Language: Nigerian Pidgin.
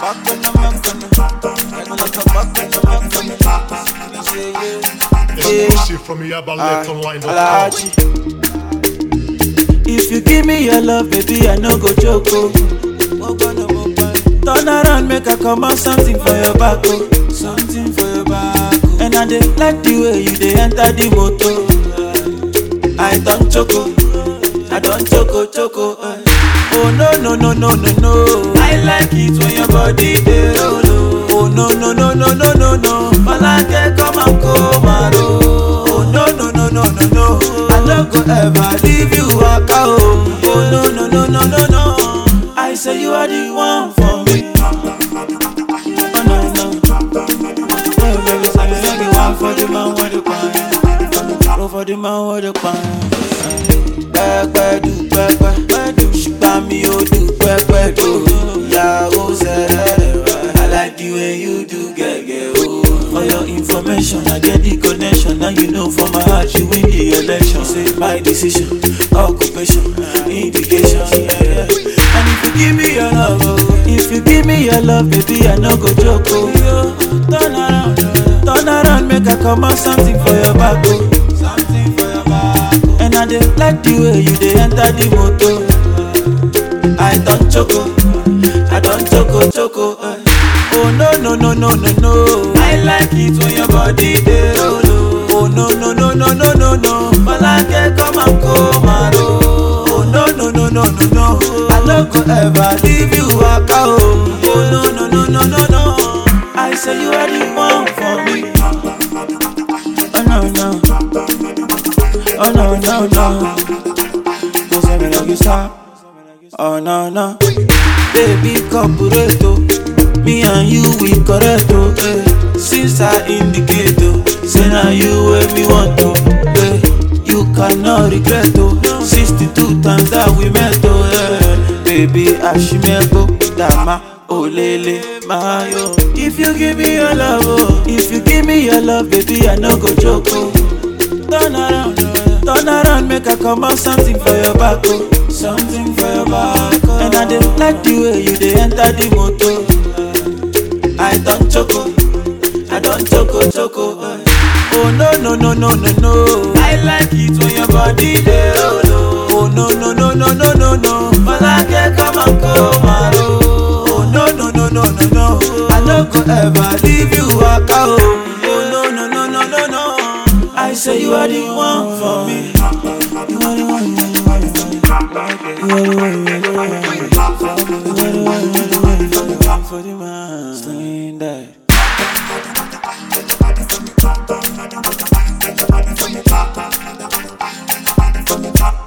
back on the back on the I go like a back on the back on the Yeah, yeah. Yeah. Exclusive from YabaLeftOnline.com. Alaji. If you give me your love, baby, I no go joke. Oh. Turn around, make I come out something for your back. Oh. Something for your back. Oh. And I dey like the way you dey enter the motor. I don't choco, I don't choco choco. eh. Oh no no no no no no. I like it when your body dey roll. oh. Oh no no no no no no no. Malake come and come and roll. Oh no no no no no no. I no go ever leave you waka oh. Oh no no no no no no. I say you are the one for me. Oh no no. Oh baby, say you are the one for the man with the pan. Go for the man with the pan. Pẹ́pẹ́ du pẹ́pẹ́, ṣùgbọ́n mi ò du pẹ́pẹ́ do. Ìyàwó sẹ́rẹ̀ I like the way you do gẹ́gẹ́ o. For your information, I get the connection. Now you know for my heart, you win the election. Say my decision, occupation, indication. Yeah, yeah. And if you give me your love, oh, if you give me your love, baby, I no go joke. Oh. Turn around, turn around, make I come out something for your back. Oh. Something for your back. Oh. And I dey like the way you dey enter the motor. I don't choco, I don't choco choco. eh. Oh no no no no no no. I like it when your body dey roll. oh. Oh no no no no no no no. Malake come and come and roll. Oh no no no no no no. I no go ever leave you waka oh. Oh no no no no no no. I say you are the one for me. Oh no no. Oh no no no. Don't say me like you stop. Oh no no. Baby corporato. Me and you we correct oh. Eh. Since I indicate oh. Say now you where me want to. Eh. You cannot regret oh. 62 times that we met oh. Eh. Baby Ashimebo Dama. Olele Mayo. If you give me your love, oh, if you give me your love, baby, I no go joke. Oh. Turn around, turn around, make I come out something for your back, oh. Something for your back, oh. And I dey like the way you dey enter the motor. I don't choco, I don't choco choco. eh. Oh no no no no no no. I like it when your body dey roll. Oh Oh, no no no no no no no. Malake come and come and roll. Oh no no no no no no. I no go ever leave you waka oh. Oh no no no no no no. I say you are the one for me. You are the one. You are the one. You are the one. You are the one. You are the one. You are the one. You are the one. You are the one for the man. Sling that. From the top.